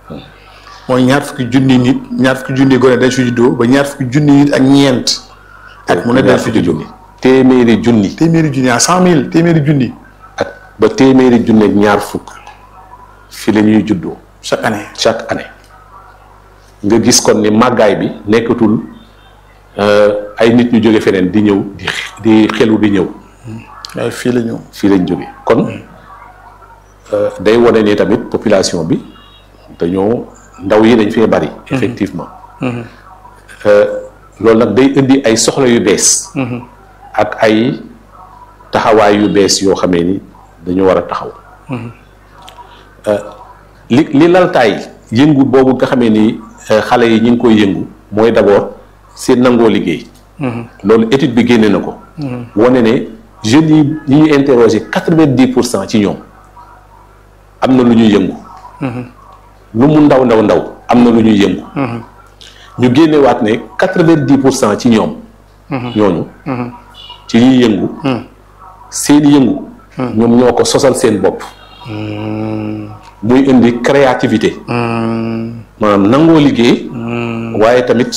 mooy ñaar fukki junni nit ñaar fukki junni gone dañ fi juddoo ba ñaar fukki junni nit ak ñeent ak mu ne dañ fi juddoo téeméeri junni téeméeri junni à cent mille téeméeri junni ak ba téeméeri junni ak ñaar fukk fi la ñuy juddoo chaque année chaque année nga gis kon ni màggaay bi nekkatul ay nit ñu jóge feneen di ñëw di di xelu di ñëw waaye fii la ñu fii lañ jóge kon day wane ni tamit population bi dañoo ndaw yi dañ fee bari effectivement loolu nag day indi ay soxla yu bees ak ay taxawaay yu bees yoo xamee ni dañu war a taxaw li li laltaay yëngu boobu nga xamee ni xale yi ñu ngi koy yëngu mooy d'abord seen nangoo liggéey loolu étude bi génne na ko wane ne jeunes yi ñi ñu interrogé quatre-vingt-dix pour cent ci ñoom am na lu ñuy yëngu lu mu ndaw ndaw ndaw am na lu ñuy yëngu ñu génnewaat ne quatre-vingt-dix pour cent ci ñoom ñooñu ci ñuy yëngu seen yëngu ñoom ñoo ko sosal seen bopp muy indi créativité maanaam nangoo liggéey waaye tamit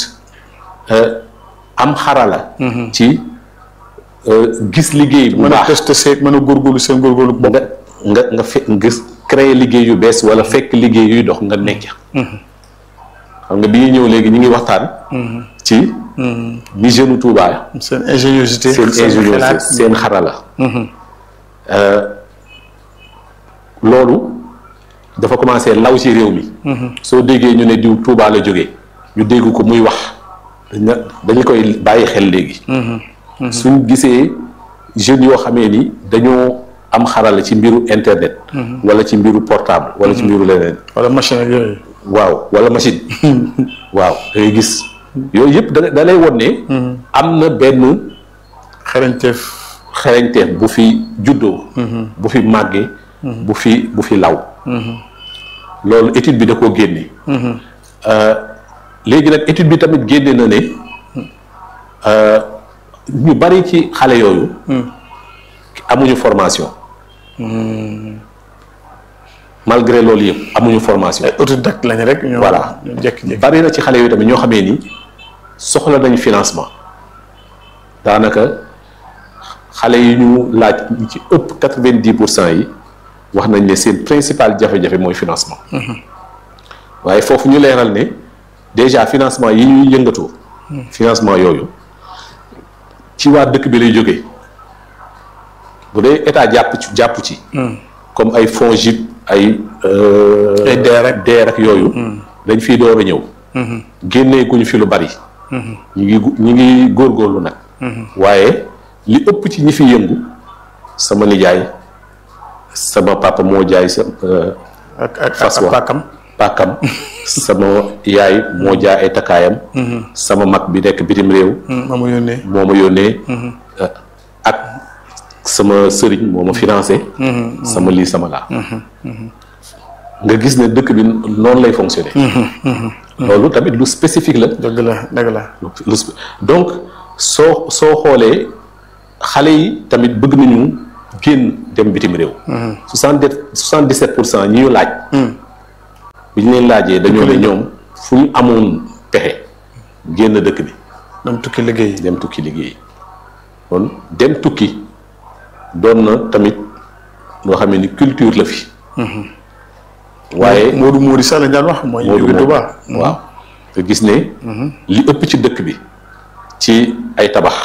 am xarala ci gis liggéey bu mën a baax testé seeg mën a góorgóorlu seen góorgóorlu bopp nga nga nga fe nga créer liggéey yu bees wala fekk liggéey yuy dox nga nekk xam nga bi ñuy ñëw léegi ñu ngi waxtaan ci ni jeune Touba seen ingéniosité seen ingéniosité xalaat seen xarala loolu dafa commencé law ci réew mi soo déggee ñu ne diw Touba la jógee ñu dégg ko muy wax dañ dañu koy bàyyi xel léegi suñ gisee jeunes yoo xamee ni dañoo am xarala ci mbiru internet wala ci mbiru portable wala ci mbiru leneen wala machine ak yooyu waaw wala machine waaw da ngay gis yooyu yëpp da da lay won ne am na benn xarañteef xereñteef bu fi juddoo bu fi màggee bu fi bu fi law loolu étude bi da koo génne léegi nag étude bi tamit génne na ne ñu bari ci xale yooyu amuñu formation malgré loolu yëpp amuñu formation autodidacte lañ rek ñoo Voilà. ñu jékki-jékki bari na ci xale yooyu tamit ñoo xamee ni soxla nañu financement daanaka xale yi ñu laaj ñi ci ëpp quatre-vingt-dix pour cent yi wax nañ ne seen principal jafe-jafe mooy financement waaye foofu ñu leeral ne déjà financement yi ñuy yëngatoo financement yooyu ci waa dëkk bi lay jógee bu dee état jàpp ci jàpp ci comme ay fonds JIP ay Ay DER ak DER ak yooyu dañ fiy door a ñëw génnee guñu fi lu bari ñu ngi gu- ñu ngi góorgóorlu nag waaye li ëpp ci ñi fi yëngu sama nijaay sama papa moo jaay sa euh, ak ak fas ak wa. pàkkam pàkkam sama yaay moo jaay ay takkaayam sama mag bi nekk bitim réew ma mu yónnee moo ma yónnee euh, ak sama sëriñ moo ma financé sama lii sama laa nga gis ne dëkk bi noonu lay fonctionner loolu tamit lu spécifique la dëgg la dëgg la lu sp- donc soo soo xoolee xale yi tamit bëgg nañu génn dem bitim réew soixante soixante dix sept pour cent ñi ñu laaj bi ñu leen laajee dañoo ne ñoom fu ñu amoon pexe génn dëkk bi dem tukki liggéey dem tukki liggéey kon dem tukki doon na tamit loo xam ne ni culture la fi waaye Moodu Moori sax lañ daan wax mooy Moodu jóge Moodu. Tuuba waaw nga gis ne li ëpp ci dëkk bi ci ay tabax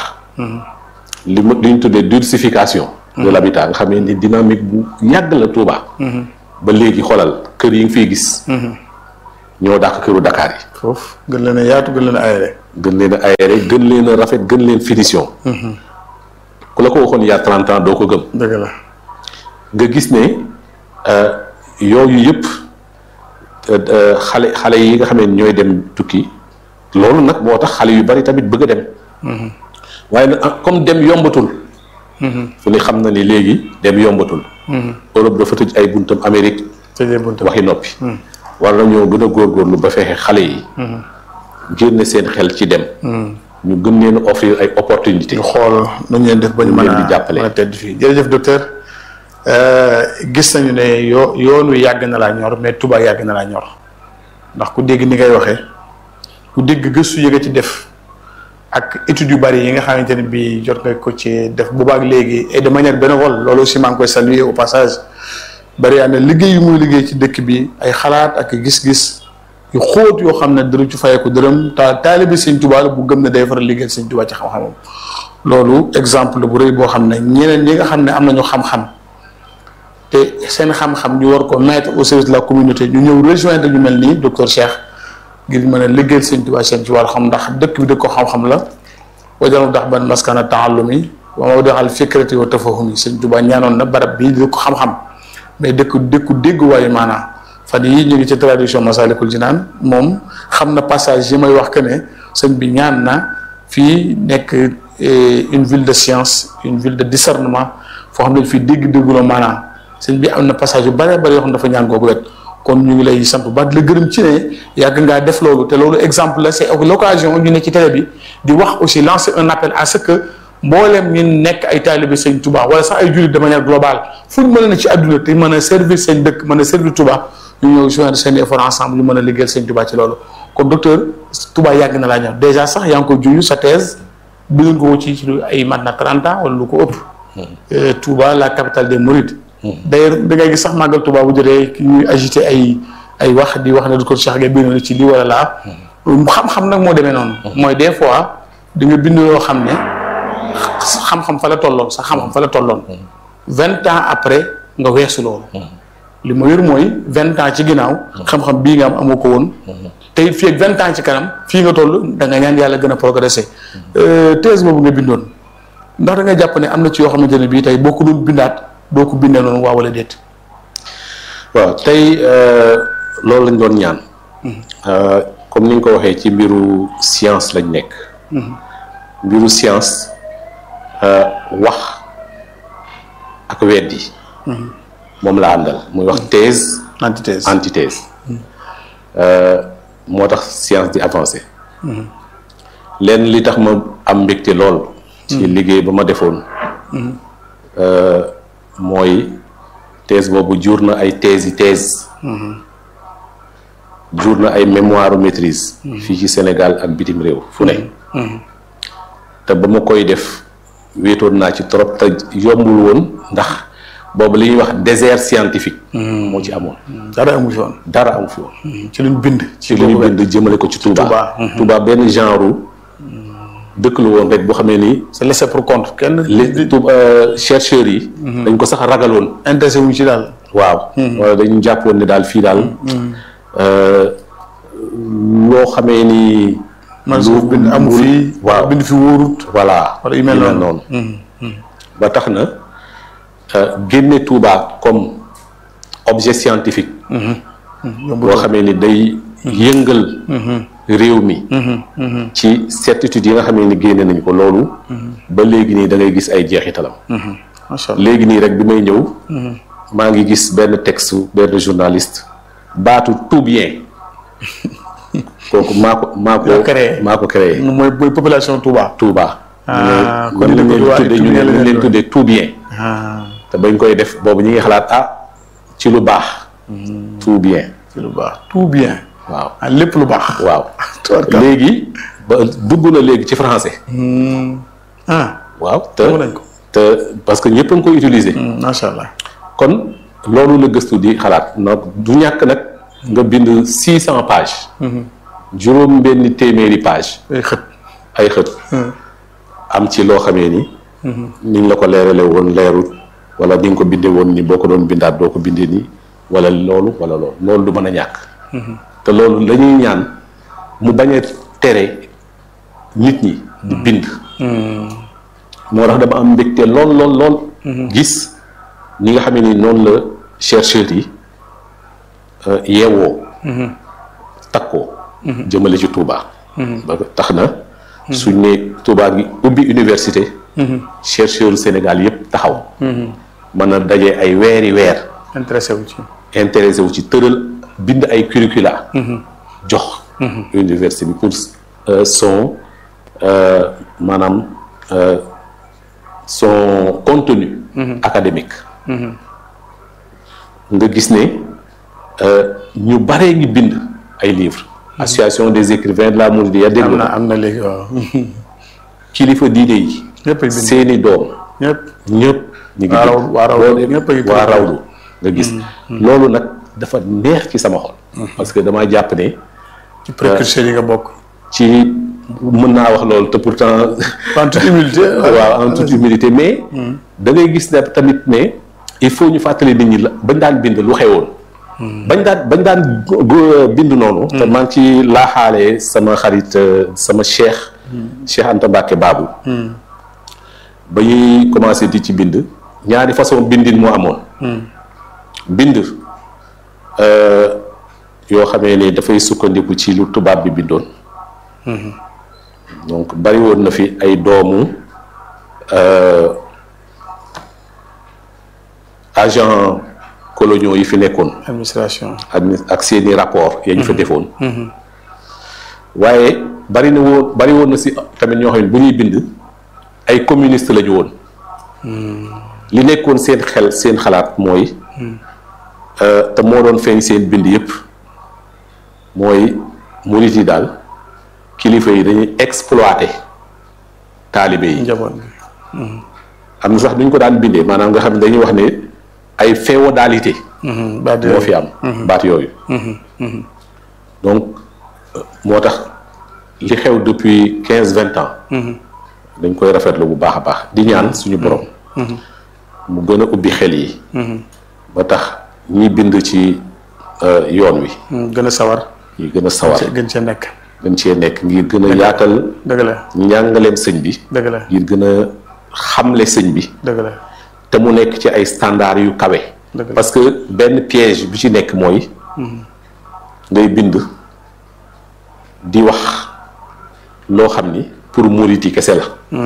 li ma li ñu tuddee densification de l'habitat nga xam ne ni dynamique bu yàgg la Touba ba léegi xoolal kër yi nga fiy gis ñoo dàq këru Dakar yi foofu gën leen a yaatu gën leen a aéré gën leen a aéré gën leen a rafet gën leen finition ku la ko waxoon il y a 30 ans doo ko gëm dëgg la nga gis ne euh, yooyu yëpp euh, euh, xale xale yi nga xam ne ñooy dem tukki loolu nag moo tax xale yu bari tamit bëgg a dem waaye nag ah, comme dem yombatul fu ne xam na ni léegi dem yombatul Europe dafa tëj ay buntam Amérique tëjee buntu waxi noppi war nañoo gën a góorgóorlu ba fexe xale yi génne seen xel ci dem ñu gën leen a offrir ay opportunité ñu xool nu ñu leen def ba ñu mën leen a di jàppale. mën a tedd fii jërëjëf docteur gis nañu ne yoo yoon wi yàgg na laa ñor mais Touba yàgg na laa ñor ndax ku dégg ni ngay waxee ku dégg gëstu yi nga ci def ak études yu bari yi nga xamante ne bii jot nga ko ci def boobaak léegi et de manière bénévole loolu aussi maa ngi koy saluer au passage bari yaa ne liggéey yu muy liggéey ci dëkk bi ay xalaat ak gis-gis yu xóot yoo xam ne dërëm ci fayeeku dërëm ta taalibi Sëñ Tuubaa la bu gëm ne day faral liggéeyal Sëñ Tuubaa ci xam-xamam loolu exemple bu rëy boo xam ne ñeneen ñi nga xam ne am nañu xam-xam te seen xam-xam ñu war ko mettre au service de la communauté ñu ñëw rejoindre ñu mel nii docteur Cheikh ngir mën a liggéeyal Sëñ Tuubaa seen ci wàllu xam ndax dëkk bi dëkk ko xam-xam la wajalu dax ban maskana taallumi wa mawdi'al fikrati wa tafahumi Sëñ Tuubaa ñaanoon na barab bii di ko xam-xam mais dëkku dëkku dégguwaayu maanaam fan yii ñu ngi ci traduction Masalikul Jinaan moom xam na passage yi may wax que ne sëñ bi ñaan na fii nekk une ville de science une ville de discernement foo xam ne fii dégg-dégguloo maanaam sëñ bi am na passage yu bëree bëri yoo xam ne dafa ñaan googu wet kon ñu ngi lay sant bu baax di la gërëm ci ne yàgg ngaa def loolu te loolu exemple la c'est l'occasion ñu ne ci télé bi di wax aussi lancer un appel à ce que mboolem ñu nekk ay taalibe sëñ Touba wala sax ay jullit de manière globale fu ñu mën a ne ci àdduna te mën a servir seen dëkk mën a servir Touba ñu ñëw joindre seen effort ensemble ñu mën a liggéeyal sëñ Touba ci loolu kon docteur Touba yàgg na laa ñor déjà sax yaa ngi ko junj sa thèse bindoon ko ci ci ay mat na 30 ans wala lu ko ëpp. Touba la capitale des Mourides. d'ailleurs da ngay gis sax màggal Touba bu jotee ñuy agité ay ay wax di wax ne docteur Cheikh Gueye bind na ci lii wala laa. xam-xam nag moo demee noonu. mooy des fois di nga bind yoo xam ne. xam-xam fa la tolloon sax xam-xam fa la tolloon vingt ans après nga weesu loolu li ma yor mooy vingt ans ci ginnaaw xam-xam bii nga am amoo ko woon te it fii ak vingt ans ci kanam fii nga toll da nga ñaan yàlla gën a progresser thèse boobu nga bindoon ndax da nga jàpp ne am na ci yoo xamante ne bii tey boo ko doon bindaat doo ko bindee noonu waa wala déet waaw tey loolu lañ doon ñaan comme ni nga ko waxee ci mbiru science lañ nekk mbiru science wax ak weddi moom la àndal muy wax thèse antithèse antithèse moo tax science di avancé lenn li tax ma am mbégte lool ci liggéey ba ma defoon mooy thèse boobu jur na ay thèse yi thèse jur na ay mémoire maîtrise fii ci Sénégal ak bitim réew fu ne te ba ma koy def wéetoon naa ci trop te yombul woon ndax boobu li ñuy wax désert scientifique. moo ci amoon. dara amu fi woon. dara amu fi woon. ci luñ bind. ci lu ñu bind jëmale ko ci Touba. Touba benn genre dëkk la woon rek boo xamee ni. c'est laissé pour compte kenn. li Touba chercheurs yi. dañ ko sax ragaloon. intéressé wuñ ci daal. waaw. wala dañu jàppoon ne daal fii daal. loo xamee ni. man suuf bind amu fi. waaw bind fi wóorut. voilà wala yu mel noonu ba tax na génne Touba comme objet scientifique. boo xamee ni day yëngal. réew mi. ci certitude yi nga xamee ni génne nañu ko loolu. ba léegi nii da ngay gis ay jeexitalam. macha allah léegi nii rek bi may ñëw. maa ngi gis benn texte benn journaliste baatu tout bien. kooku maa ko maa ko maa ko créé. mooy mooy population Touba. Touba. ah kon ñu leen tuddee ñu leen leen tuddee tout bien. te bañ koy def boobu ñu ngi xalaat ah ci lu baax. tout bien. ci lu baax tout bien. waaw ah lépp lu baax. waaw. léegi ba dugg na léegi ci français. ah. waaw te nañ ko. te parce que ñëpp a ngi koy utiliser. macha allah. kon loolu la gëstu di xalaat nag du ñàkk nag nga bind six cent pages. juróom benn téeméeri page ay xët. ay xët. am ci loo xamee ni. niñ la ko leerale woon leerut wala ni nga ko bindee woon ni boo ko doon bindaat doo ko bindee nii wala loolu wala loolu loolu du mën a ñàkk. te loolu la ñuy ñaan mu bañ a tere nit ñi. di bind. moo tax dama am mbégte lool lool lool. gis ñi nga xamee ni noonu la chercheurs yi yeewoo. takkoo. jëmale ci Touba. ba tax na. suñ ne Touba gi ubbi université. chercheurs Sénégal yépp taxaw. mën a daje ay weeri weer. intéressé wu ci. intéressé wu ci tëral bind ay curricula. jox. université bi pour son maanaam son contenu. académique. nga gis ne ñu baree ngi bind ay livres. association des écrivains de la Mouridiyya dégg am na nga am na léegi waaw kilifa diine yi. ñëpp a bind seeni doom ñëpp ñëpp. ñu ngi waa raw bind. waa raw loolu ñëpp a ngi waa tudd. rawlu nga gis. loolu nag dafa neex ci sama xol. parce que damaa jàpp ne ci précurseurs yi nga bokk ci mën naa wax loolu te pourtant. en toute humilité waaw en toute humilité mais. da ngay gis ne tamit ne il faut ñu fàttali nit ñi la bañ daan bind lu xewoon. bañ daan bañ daan go- go- bind noonu. te maa ngi ci laaxaale sama xarit euh, sama cheikh. Cheikh Anta Mbacke Babou. ba ñuy commencé di ci bind ñaari façon bindin moo amoon. bind euh, yoo xamee ni dafay sukkandiku ci lu tubaab bi bindoon. donc bari woon na fi ay doomu euh, agent coloniaux yi fi nekkoon administration admi- ak seeni rapport ya ñu fa defoon waaye bari na woon bari woon na si tamit ñoo xam ne bu ñuy bind ay communiste la ñu woon li nekkoon seen xel seen xalaat mooy euh, te moo doon feeñ seen bind yépp mooy murit yi daal kilifa yi dañuy exploiter taalibe yi njaboot bi am na sax duñ ko daan bindee maanaam nga xam ne dañuy wax ne ay féodalité ba de moo fi am baat yooyu donc euh, moo tax li xew depuis quinze vingt ans dañ koy rafetlu bu baax a baax di ñaan suñu borom mu gën a ubbi xel yi ba tax ñi bind ci euh, yoon wi gën a sawar ñi gën a sawar gën cee nekk gën cee nekk ngir gën a yaatal dëgg la njàngaleem sëñ bi dëgg la ngir gën a xamle sëñ bi dëgg la te mu nekk ci ay standards yu kawe dëgg la parce que benn piège bi ci nekk mooy ngay bind di wax loo xam ni pour murit yi kese la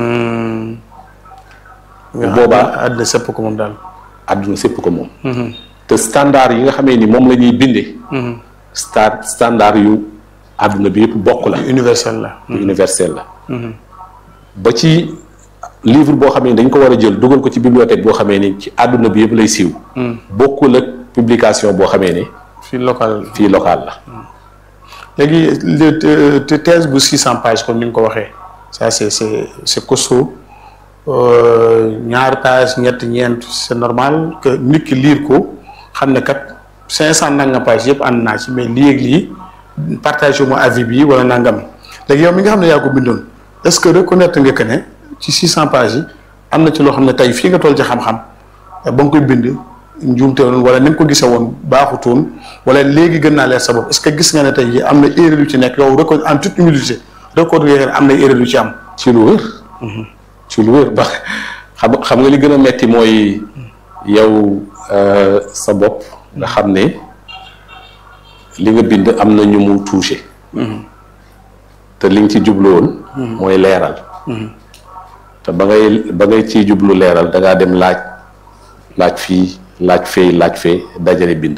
nga xam boobaa- ne àddina sëpp ko moom daal àdduna sépp ko moom te standard yi nga xamee ni moom la ñuy bindee sta standard yu àdduna bi yëpp bokk la universel la yu universel la ba ci livre boo xamee ni dañ ko war a jël dugal ko ci bibliothèque boo xamee ni ci àdduna bi yëpp lay siiw bokkul ak publication boo xamee ni fii local fii local la léegi le te- te- thèse bu 600 pages comme ni nga ko waxee ça c'est c'est c'est costaud Euh, ñaar page ñett ñeent c'est normal que nit ki lire ko xam ne kat 500 nangam page yëpp ànd naa ci mais lii ak lii partagé ma avis bi wala nangam léegi yow mi nga xam ne yaa ko bindoon est-ce que reconnaître nga que ne ci 600 pages yi am na ci loo xam ne tey fii nga toll ci xam-xam ba nga koy bind njuumte woon wala ni nga ko gisee woon baaxutoon wala léegi gën naa leer sa bopp est-ce que gis nga ne tey jii am na erreur yu ci nekk yow reco en toute humilité reconnaître nga ne am na erreur yu ci am. ci lu wér ci lu wér ba xam xam nga li gën a metti mooy yow euh, sa bopp nga xam ne li nga bind am na ñu mu touché te li nga ci jublu woon mooy leeral te ba ngay ba ngay ciy jublu leeral da ngaa dem laaj laaj fii laaj fee laaj fee dajale bind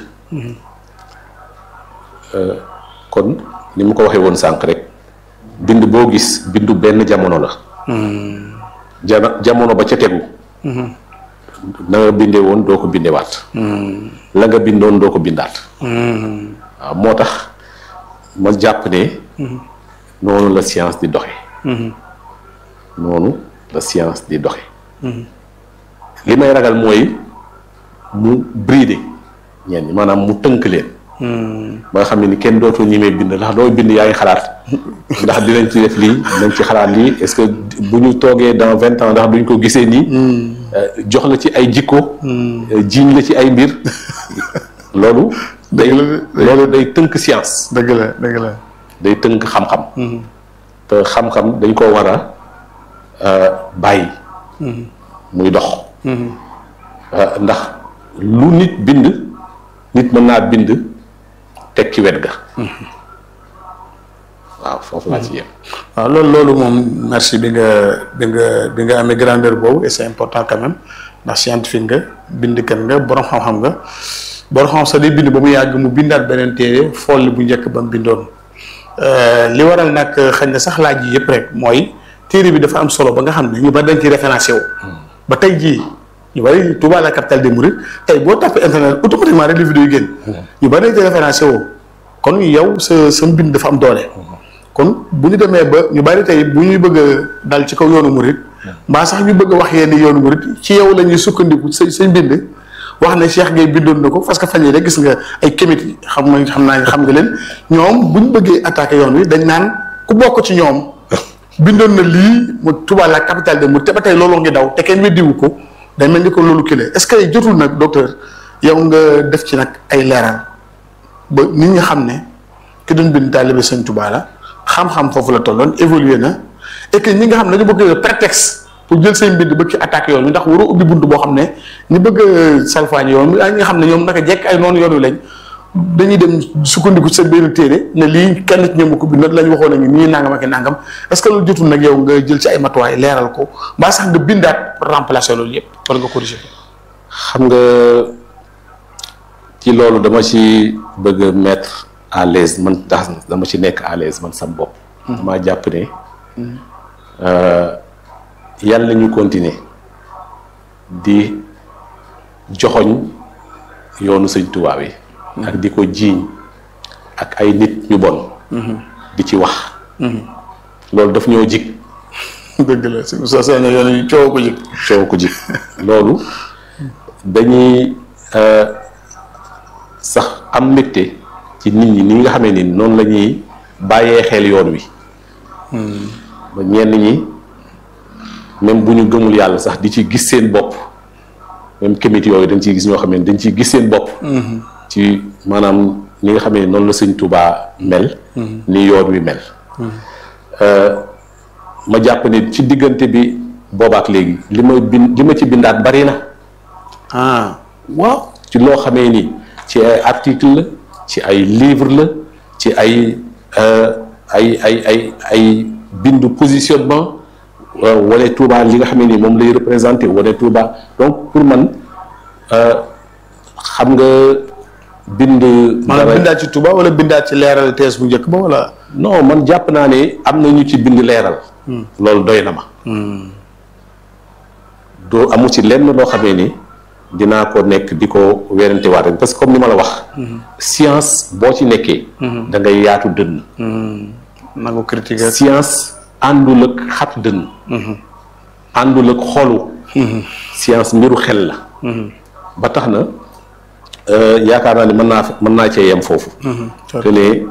Euh, kon ni mu ko waxee woon sànq rek bind boo gis bindu benn jamono la jana jamono ba ca tegu na nga bindee woon doo ko bindewaat la nga bindoon doo ko bindaat waaw moo tax ma jàpp ne noonu la science di doxe noonu la science di doxe li may ragal mooy mu brider ñenn ñi maanaam mu tënk leen ba nga xam ne ni kenn dootul ñimee bind ndax doo bind yaa ngi xalaat ndax dinañ ci def lii dinañ ci xalaat lii est-ce que bu ñu toogee dans vingt ans ndax duñ ko gisee nii euh, jox la ci ay jikko euh, jiiñ la ci ay mbir loolu day loolu day tënk science dëgg la dëgg la. day tënk xam-xam te xam-xam dañ koo war a euh, bàyyi muy dox Euh, ndax lu nit bind nit mën naa bind teg ci wet ga waaw foofu laa ci yem waaw loolu loolu moom merci bi nga bi nga bi nga amee grandeur boobu et c'est important quand même ndax scientifique nga bindkat nga borom xam-xam nga borom xam sax day bind ba mu yàgg mu bindaat beneen téere folli bu njëkk ba mu bindoon li waral nag xëy na sax laaj yi yëpp rek mooy téere bi dafa am solo ba nga xam ne ñu bari dañ ci référencé wu ba tey jii ñu bari Touba la capitale des Mourides tey boo tapé internet automatiquement rek li vidéo yi génn ñu bari dañ ci référencé wu kon yow sa sa mbind dafa am doole kon bu ñu demee ba ñu bari tey bu ñuy bëgg a dal ci kaw yoonu murit mbaa sax ñu bëgg a wax yenn yoonu murit ci yow la ñuy sukkandiku sa sa mbind wax ne Cheikh Gueye bindoon na ko parce que fan yii rek gis nga ay kémit xam nga xam naa xam nga leen ñoom bu ñu bëggee attaqué yoon wi dañ naan ku bokk ci ñoom bindoon na lii mu Touba la capitale de mu te ba tey loolu ngi daw te kenn weddiwu ko day mel ni ko loolu kile est-ce que jotul nag docteur yow nga def ci nag ay leeral ba nit ñi xam ne ki doon bind taalibe Sëñ Touba la xam-xam foofu la tolloon évolué na et que ñi nga xam ne dañu bëgg prétexte pour jël seen mbind bëgg ci attaque yoon wi ndax waroo ubbi bunt boo xam ne ñi bëgg a salfaañi yoon wi ak ñi nga xam ne ñoom naka jekk ay noonu yoon wi lañ dañuy dem sukkandiku seen benn téere ne lii kenn ci ñoom ko bind lañ waxoon nañu nii nangam ak nangam est-ce que loolu jotul nag yow nga jël ci ay matuwaay leeral ko mbaa sax nga bindaat pour remplacer loolu yëpp wala nga corriger ko. xam nga ci loolu dama ci bëgg a mettre à l'aise man tax dama ci nekk à l'aise man sam bopp. damaa jàpp ne yàlla ñu continuer di joxoñ yoonu sëñ Tuubaa yi ak di ko jiiñ ak ay nit ñu bon. di ci wax. loolu daf ñoo jig. dëgg la si sa seen yoon yi coow ko jig. coow ko jig loolu dañuy sax am mbégte ci nit ñi ni nga xamee ni noonu la ñuy bàyyee xel yoon wi. ba ñenn ñi même bu ñu gëmul yàlla sax di ci gis seen bopp même kémit yooyu dañ ciy gis ñoo xam ne dañ ciy gis seen bopp. ci maanaam ni nga xam ne noonu la sëñ Touba mel. ni yoon wi mel. ma jàpp ne ci diggante bi boobaak léegi li ma bind li ma ci bindaat bari na. ah waaw ci loo xamee ni ci ay article la ci ay livre la ci ay ay ay ay ay bindu positionnement wane Touba li nga xam ne moom lay représenté wane Touba donc pour man xam nga. bind. maanaam bindaat ci Touba wala bindaat ci leeral tees bu njëkk ba wala. non man jàpp naa ne am na ñu ci bind leeral. loolu doy na ma. doo amu ci lenn loo xamee ni dinaa ko nekk di ko werante waat rek parce que comme ni ma la wax. science boo ci nekkee. da ngay yaatu dënn. na ko critiquer. science àndul ak xat dënn. àndul ak xolu. science mbiru xel la. ba tax na. yaakaar naa ni mën naa mën naa cee yem foofu. te ne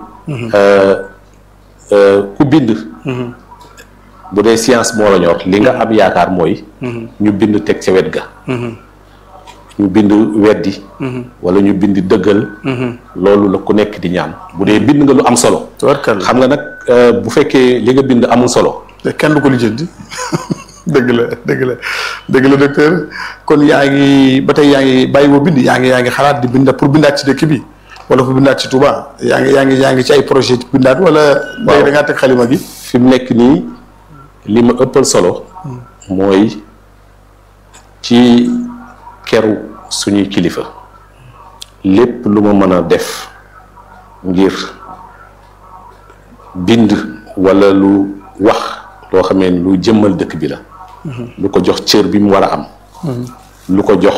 ku bind. bu dee science moo la ñor li nga am yaakaar mooy. ñu bind teg ca wet ga. ñu bind weddi. wala ñu bind dëggal. loolu la ku nekk di ñaan bu dee bind nga lu am solo. xam nga nag bu fekkee li nga bind amul solo. kenn du ko lijjanti. dëgg la dëgg la dëgg la docteur kon yaa ngi ba tey yaa ngi bàyyi boo bind yaa ngi yaa ngi xalaat di bind pour bindaat ci dëkk bi wala pour bindaat ci Touba yaa ngi yaa ngi yaa ngi ci ay projet bindaat wala. waaw da ngaa teg xalima gi. fi mu nekk nii li ma ëppal solo. mooy ci keru suñuy kilifa lépp lu ma mën a def ngir bind wala lu wax loo xamee ni lu jëmmal dëkk bi la. lu ko jox cër bi mu war a am. lu ko jox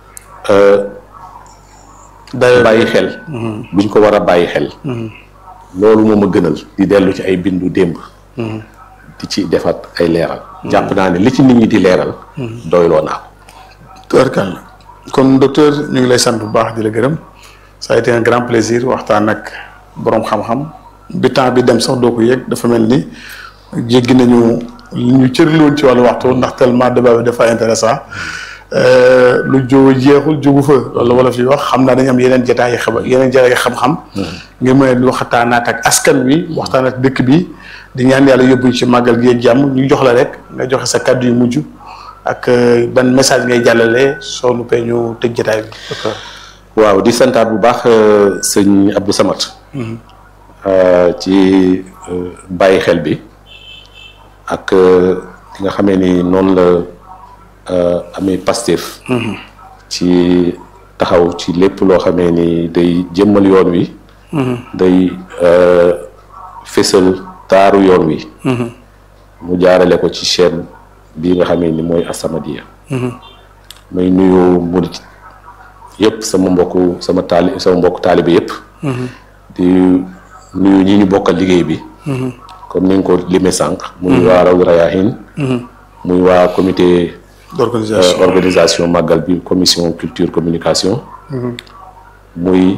bàyyi xel. buñ ko war a bàyyi xel. loolu moo ma gënal di dellu ci ay bindu démb. di ci defaat ay leeral. jàpp naa ne li ci nit ñi di leeral. doyloo naa ko. tubarkalla kon docteur ñu ngi lay sant bu baax di la gërëm ça a été un grand plaisir waxtaan ak boroom xam-xam bi temps bi dem sax doo ko yëg dafa mel ni jéggi nañu. li ñu cërli woon ci wàllu waxtu ndax tellement débat bi dafa intéressant lu jóo jeexul jógu fa loolu wala fi wax xam naa dañu am yeneen jotaay xam yeneen jotaay xam-xam. ngir mën a waxtaanaat ak askan wi waxtaan ak dëkk bi di ñaan yàlla yóbbuñ ci màggal gi ak jàmm ñu jox la rek nga joxe sa kàddu yu mujj ak ban message ngay jàllale soo nu pee ñu tëj jotaay bi. waaw di santaat bu baax sëñ Abdou Samad. ci bàyyi xel bi. ak li nga xamee ni noonu la amee Pastef ci taxaw ci lépp loo xamee ni day jëmmal yoon wi day fésal taaru yoon wi mu jaarale ko ci chaîne bii nga xamee ni mooy As-Samadiyya may nuyu murit yëpp sama mbokku sama taali sama mbokku taalibe yëpp di nuyu ñi ñu bokkal liggéey bi comme ni nga ko limee sànq muy waa Rawdu Rayaahin muy waa comité d'organisation organisation màggal bi commission culture communication muy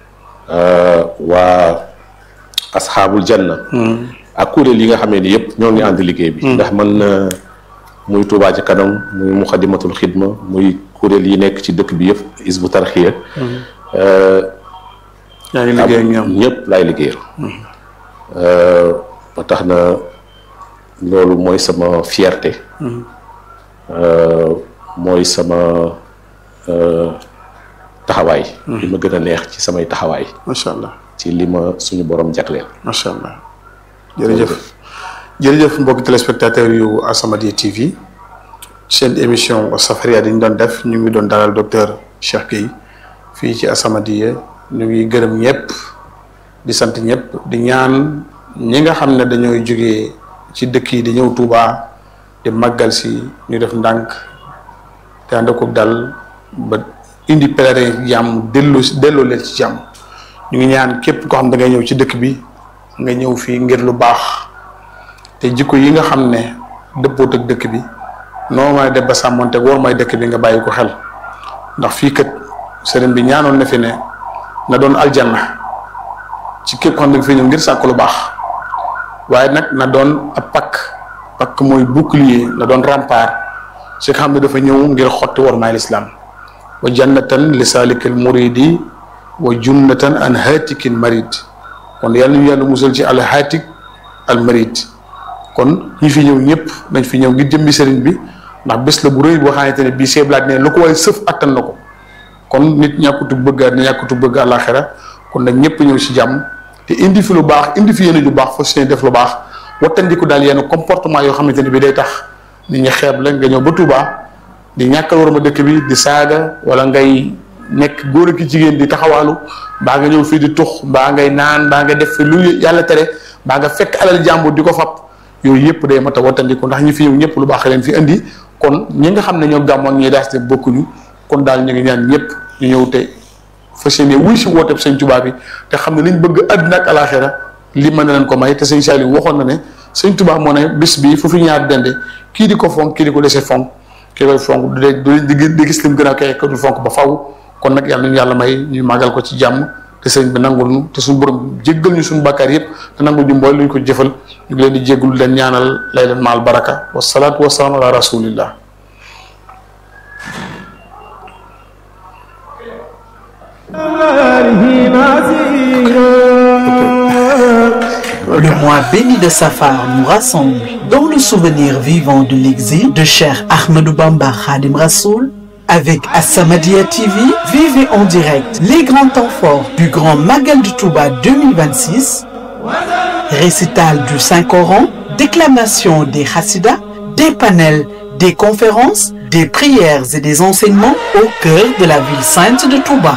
waa asxaabul janna ak kuréel yi nga xamee ni yëpp ñoo ngi ànd liggéey bi ndax man muy Touba ci kanam muy muxadimatul xidma muy kuréel yi nekk ci dëkk bi yëpp isbu tarxiya yaa ngi liggéey ak ñoom ñëpp laay liggéeyal ba tax na loolu mooy sama fierté mooy sama taxawaay li ma gën a neex ci samay taxawaay macha allah ci li ma suñu borom jagleel macha allah jërëjëf jërëjëf mbokki téléspectateurs yu As-Samadiyya TV seen émission Safariya dañ doon def ñu ngi doon dalal docteur Cheikh Gueye fii ci As-Samadiyya ñu ngi gërëm ñëpp di sant ñëpp di ñaan ñi nga xam ne dañooy jógee ci dëkk yi di ñëw Touba di màggal si ñu def ndànk te ànd ko dal ba indi pèlerin jàmm dellu delloo leen ci jàmm ñu ngi ñaan képp koo xam da ngay ñëw ci dëkk bi nga ñëw fii ngir lu baax te jikko yi nga xam ne dëppoot ak dëkk bi noo may def ba sàmmonte war may dëkk bi nga bàyyi ko xel ndax fii kat sëriñ bi ñaanoon na fi ne na doon aljanna ci képp xam ne nga fi ñëw ngir sàkk lu baax waaye nag na doon ab pakk pakk mooy bouclier na doon rempart ci nga xam ne dafa ñëw ngir xotti war may lislaam wa jannatan li salikil muridi wa junnatan an hatikin marid kon yàlla ñu yàlla musal ci al hatik al marid kon ñi fi ñëw ñëpp dañ fi ñëw ngir jëmbi sëriñ bi ndax bés la bu rëy boo xamante ne bii seeblaat ne lu ko waaye sëf attan na ko kon nit ñàkkutu bëgg àddina ñàkkutu bëgg àllaaxira kon nag ñëpp ñëw ci jàmm te indi fi lu baax indi fi yéene ju baax fa seen def lu baax wattandiku daal yenn comportement yoo xamante ne bi day tax nit ñi xeeb la nga ñëw ba Touba di ñàkkal war ma dëkk bi di saaga wala ngay nekk góor ak jigéen di taxawaalu mbaa nga ñëw fii di tux mbaa ngay naan mbaa nga def fi lu yàlla tere mbaa nga fekk alal jàmbur di ko fab yooyu yëpp day mat a wattandiku ndax ñi fi ñëw ñëpp lu baax leen fi indi kon ñi nga xam ne ñoo gàmm ak ñi daas te bokkuñu kon daal ñu ngi ñaan ñëpp ñu ñëw te fas yéene wuy si wooteeb sëñ Tuubaa bi te xam ne liñ bëgg àddina ak alaaxira li mën na leen ko may te sëñ Saliou waxoon na ne sëñ Tuubaa moo ne bis bi fu fi ñaar dende kii di ko fonk kii di ko dese fonk kii koy fonk du dee di gis lim gën a kay ka dul fonk ba faw kon nag yàlla nañu yàlla may ñu màggal ko ci jàmm te sëñ bi nangul ñu te suñu borom jéggal ñu suñu bàkkaar yëpp te nangul ñu mboole lu ñu ko jëfal ñu ngi leen di jéggul leen ñaanal lay leen maal baraka wasalaatu wasalaam ala rasulillah Le mois béni de Safar nous rassemble dans le souvenir vivant de l'exil de Cheikh Ahmadou Bamba Khadim Rassoul. Avec As-Samadiyya TV, vivez en direct les grands temps forts du Grand Magal de Touba 2026, récital du Saint-Coran, déclamation des Hassidas, des panels, des conférences, des prières et des enseignements au cœur de la ville sainte de Touba.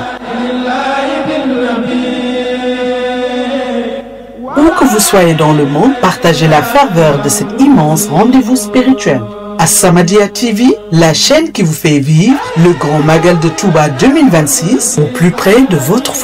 Où que vous soyez dans le monde, partagez la ferveur de cet immense rendez-vous spirituel. As-Samadiyya TV, la chaîne qui vous fait vivre le Grand Magal de Touba 2026 au plus près de votre